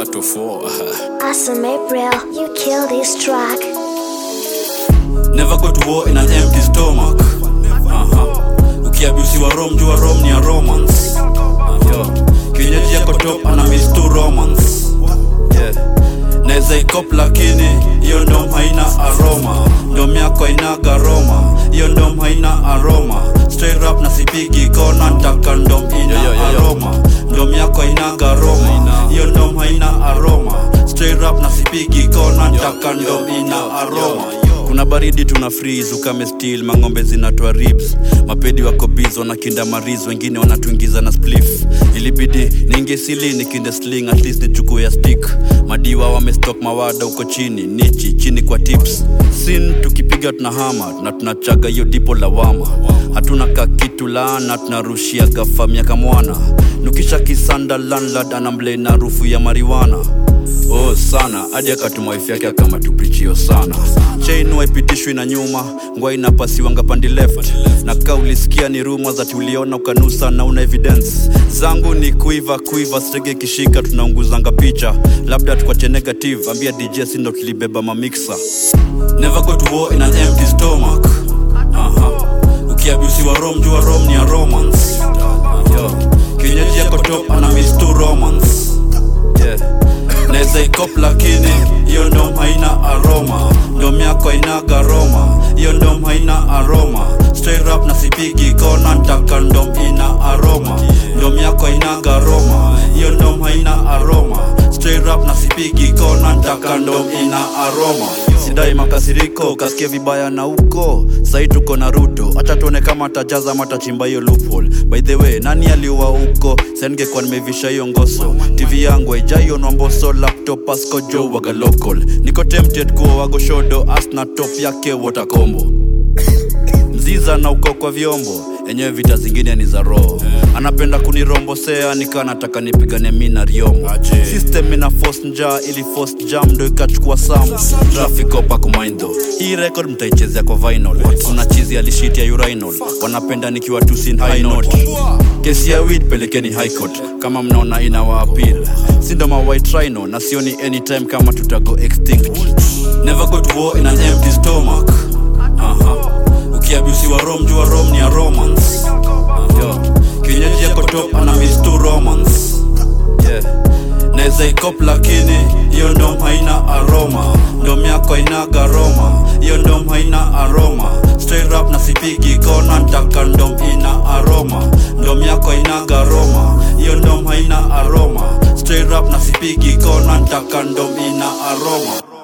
to four. Awesome April, you kill this track. Never go to war in an empty stomach. Uh-huh. Ukiabusiwa Rome, jua Rome ni ya romance. Yo. Kienyeji yako top ana miss tu romance. Yeah. Naweza ikop lakini hiyo ndom haina aroma. Ndom yako hainaga Roma. Hiyo ndom haina aroma. Straight rap na sipigi kona ntaka ndom ina Yo, yo, yo, yo. aroma. Ndom yako hainaga Roma. Hiyo ndom haina aroma. Straight rap na sipigi kona ntaka ndom ina aroma. kuna baridi tuna freeze ukame steel mang'ombe zinatoa ribs mapedi wako biz wanakinda mariz wengine wanatuingiza na spliff ilibidi niingie sili nikinde sling at least nichukue ya stick madiwa wamestok mawada huko chini nichi chini kwa tips sin tukipiga tuna hama na tunachaga hiyo dipo lawama hatuna ka kitu laana tunarushia gafa miaka mwana nukisha kisanda landlord anamble na harufu ya mariwana oh sana hadi akatuma wife yake akama tupichio sana chain waipitishwi na nyuma ngwa inapasiwanga pandi left na ka ulisikia ni ruma za tuliona ukanusa na una evidence zangu ni kuiva kuiva stege kishika tunaunguzanga picha labda tukwache negative ambia dj sindo tulibeba mamiksa never go to war in an empty stomach uh-huh. ukiabusiwa rom jua rom ni ya romance Yo. kienyeji yako top ana miss tu romance yeah. naweza ikop lakini hiyo ndom haina aroma ndom yako hainaga roma hiyo ndom haina aroma straight rap na sipigi kona ntaka ndom ina aroma ndom yako hainaga roma hiyo ndom haina aroma straight rap na sipigi kona ntaka ndom ina aroma sidai makasiriko kasikia vibaya na uko sai tuko na ruto hacha tuone kama tajaza matachimba hiyo loophole by the way nani aliua huko sengekuwa nimevisha hiyo ngoso tv yangu haijaiona mboso laptop asko jo waga local niko tempted kuwa wagoshodo asna top yake watakombo mziza na uko kwa vyombo enyewe vita zingine ni za roho anapenda kunirombosea nikaa nataka nipigane mi na riomo system ina force njaa ili force jam ndo ikachukua sam traffic opa kumaindo hii record mtaichezea kwa vinyl kuna chizi alishiti ya urinal wanapenda nikiwa tusin high note kesi ya weed pelekeni high court kama mnaona ina waapil sindo ma white rhino na sioni anytime kama tutago extinct never go to war in an empty stomach uh-huh. ukiabusiwa rom jua rom ni ya romance Yo. kienyeji yako top ana miss tu romance yeah. naweza ikop lakini hiyo ndom haina aroma ndom yako hainaga roma hiyo ndom haina aroma straight rap na sipigi kona ntaka ndom ina aroma ndom yako hainaga roma hiyo ndom haina aroma straight rap na sipigi kona ntaka ndom ina aroma